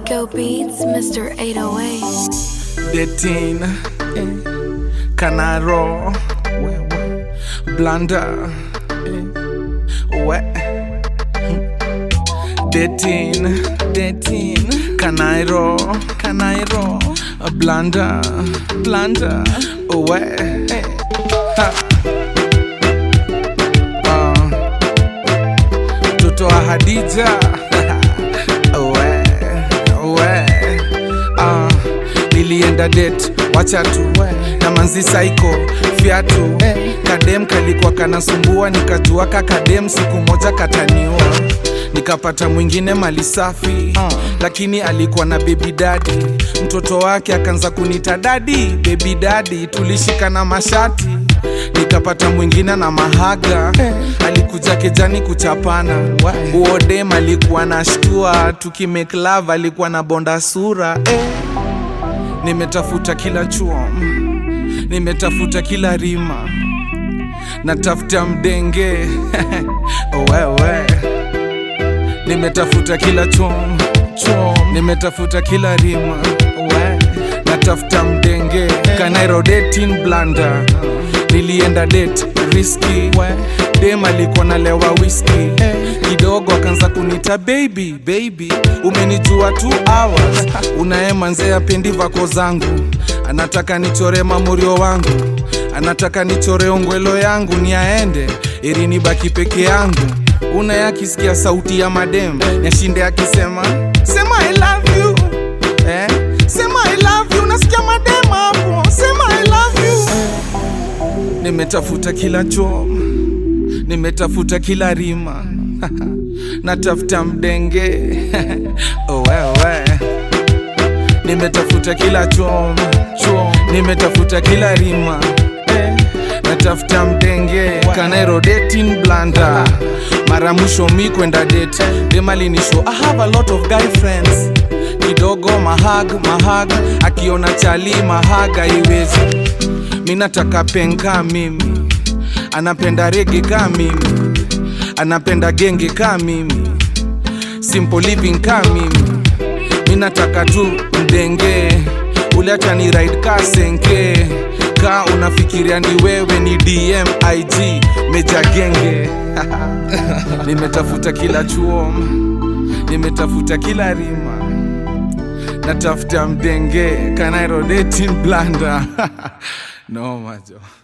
Rico Beats, Mr. 808. Detin Canaro Blanda We Detin Detin Canairo Canairo Blanda Blanda We Ha. Ah. Mtoto wa Hadija we, we. Ah, nilienda det wacha tu na manzi saiko fiatu kadem kalikuwa kanasumbua nikajua ka kadem siku moja kataniua nikapata mwingine mali safi lakini alikuwa na bebi dadi mtoto wake akaanza kunita dadi bebi dadi tulishikana mashati nikapata mwingine na mahaga alikuja kejani kuchapana uodem alikuwa na shtua tukimake love alikuwa na bonda sura eh. nimetafuta kila chuo nimetafuta kila rima natafuta mdenge wewe nimetafuta kila chom chom nimetafuta kila rima we natafuta mdenge kanairo dating blanda nilienda date riski dem alikuwa nalewa whisky kidogo akaanza kunita baby baby umenijua two hours unaemanzea pendi vako zangu anataka nichore mamurio wangu anataka nichore ongwelo yangu ni aende ili nibaki peke yangu una akisikia sauti ya madem yashinde akisema sema I love you eh? sema I love you nasikia madem hapo sema I love you nimetafuta kila chom nimetafuta kila rima natafuta mdenge oh, wewe nimetafuta kila chom chom nimetafuta kila rima eh, natafuta mdenge kanairo dating blanda mara mwisho mi kwenda date demalinisho i have a lot of guy friends kidogo mahag mahag akiona chali mahaga iwezi mi nataka penka mimi anapenda rege ka mimi anapenda genge ka mimi simple living ka mimi mi nataka tu mdenge ule acha ni ride ka senke ka unafikiria ni wewe ni dm ig meja genge nimetafuta kila chuo nimetafuta kila rima natafuta mdenge kanairo dating blanda no majo